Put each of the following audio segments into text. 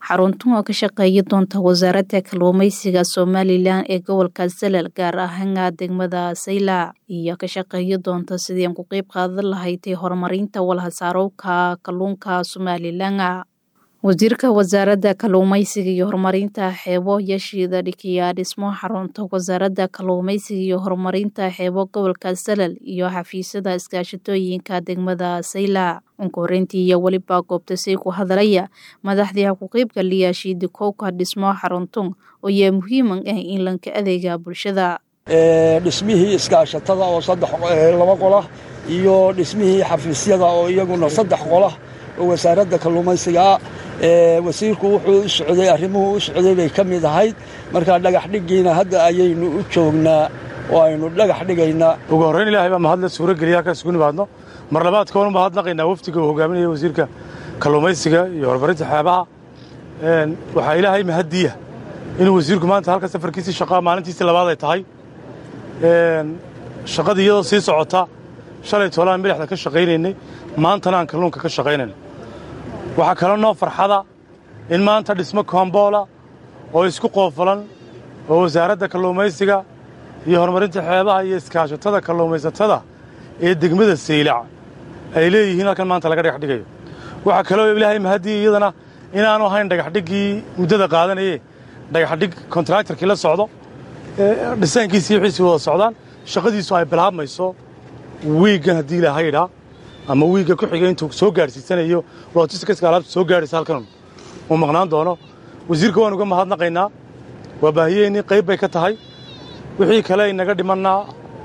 xaruntan oo ka shaqeeya doonta wasaaradda kalluumeysiga somalilan ee gobolka salal gaar ahaan degmada sayla iyo ka shaqeeya doonta sidii aan ku qeyb qaadan lahayd horumarinta walhasaarowka kalluunka somalilan wasiirka wasaaradda kalluumeysiga iyo horumarinta xeebo yashiida dhikiyaa dhismo xarunta wasaaradda kalluumeysiga iyo horumarinta xeebo gobolka salal iyo xafiisyada iskaashatooyinka degmada sayla unka horeyntii iyo weliba goobta say ku hadalaya madaxdii ku qeybgaliya shiidikowka dhismo xaruntun oo yaa muhiiman ah in lanka adeega bulshada dhismihii iskaashatada oo saddex laba qolah iyo dhismihii xafiisyada oo iyaguna saddex qolah oo wasaaradda kalluumaysigaa wasiirku wuxuu u socday arrimuhu u socday bay ka mid ahayd markaa dhagax dhiggiina hadda ayaynu u joognaa oo aynu dhagax dhigaynaa ugu horrayn ilaahay baa mahadle suurogeliya halkaas ugu nimaadno mar labaad koonu mahadnaqaynaa wafdiga uu hogaaminaya wasiirka kalluumaysiga iyo horumarinta xeebaha waxaa ilaahay mahaddiya inuu wasiirku maanta halka safarkiisii shaqaa maalintiisii labaad ay tahay shaqadii iyadoo sii socota shalay toolaan milixda ka shaqaynaynay maantana aan kalluunka ka shaqaynayna waxaa kaloo noo farxada in maanta dhismo komboola oo isku qoofalan oo wasaaradda kalluumaysiga iyo horumarinta xeebaha iyo iskaashatada kalluumaysatada ee degmada saylac ay leeyihiin halkan maanta laga dhagax dhigayo waxaa kaloo ilaahay mahaddiya iyadana inaanu ahayn dhagaxdhiggii muddada qaadanaye dhagaxdhig kontraktarkii la socdo dhisaankiisii wixiisii wada socdaan shaqadiisu ay bilaabmayso wiiggan haddii ilaahay idhaa ama wiigga ku xiga intuu soo gaadhsiisanayo lojisticaska alaabta soo gaadhaysa halkan uu maqnaan doono wasiirka waan uga mahadnaqaynaa waa baahiyeennii qayb bay ka tahay wixii kale inaga dhimannaa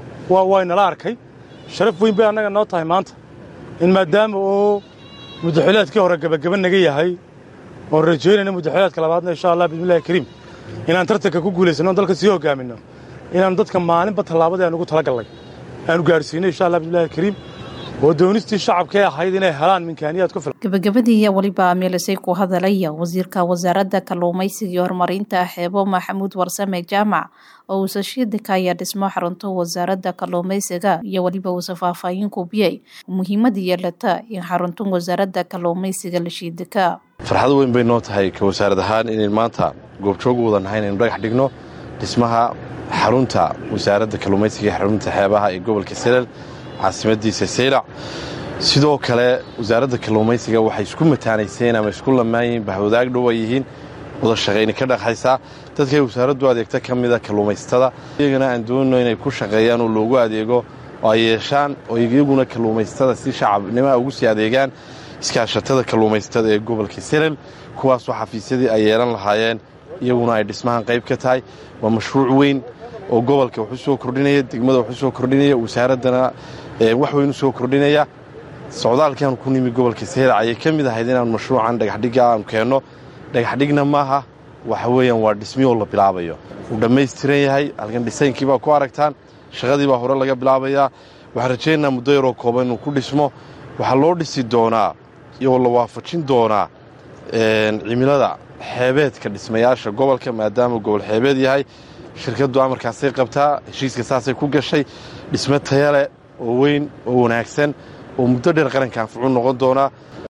waa inala arkay sharaf weyn bay annaga noo tahay maanta in maadaama uu muddaxilaadkii hore gebageba naga yahay oon rajaynayno muddaxilaadka labaadna insha allah bismillahi kariim inaan tartanka ku guulaysanno dalka sii hogaaminno inaannu dadka maalinba tallaabadii aan ugu talagallay aanu gaadhsiinno insha allah bismillahi kariim oo doonistii shacabkae ahayd inay helaan minkaaniyaad ku filan gabagabadii iyo weliba meelisay ku hadalaya wasiirka wasaaradda kalluumaysiga iyo horumarinta xeebo maxamuud warsame jaamac oo uusa shiidika ayaa dhismo xarunto wasaaradda kalluumaysiga iyo weliba uusa faahfaahin kubiyey muhiimada yeelata in xaruntun wasaaradda kalluumaysiga la shiidika farxad weyn bay noo tahay ka wasaarad ahaan inayn maanta goobjoog u wada nahay inaynu dhagax dhigno dhismaha xarunta wasaaradda kalluumaysiga iyo xarunta xeebaha ee gobolka salal caasimadiisa saylac sidoo kale wasaaradda kalluumaysiga waxay isku mataanayseen ama isku lamaayeen bahwadaag dhow ay yihiin wada shaqayni ka dhaqaysaa dadkay wasaaraddu adeegta ka mida kalluumaysatada iyagana aan doonino inay ku shaqeeyaan oo loogu adeego oo ay yeeshaan oo iyaguna kalluumaysatada si shacabnimaa ugu sii adeegaan iskaashatada kalluumaysatada ee gobolka salal kuwaasoo xafiisyadii ay yeelan lahaayeen iyaguna ay dhismahan qayb ka tahay waa mashruuc weyn oo gobolka wax u soo kordhinaya degmada wax u soo kordhinaya wasaaraddana wax weyn u soo kordhinaya socdaalkaanu ku nimi gobolka saylac ayay ka mid ahayd inaan mashruucan dhagaxdhigga aanu keenno dhagaxdhigna maaha waxa weeyaan waa dhismiyoo la bilaabayo wuu dhammaystiran yahay halkan dhisaynkii baa ku aragtaan shaqadii baa hore laga bilaabayaa waxaan rajaynaynaa muddo yaroo kooban inuu ku dhismo waxaa loo dhisi doonaa iyoo la waafajin doonaa cimilada xeebeedka dhismayaasha gobolka maadaama gobol xeebeed yahay shirkaddu amarkaasay qabtaa heshiiska saasay ku gashay dhismo tayale oo weyn oo wanaagsan oo muddo dheer qaranka anfucu noqon doonaa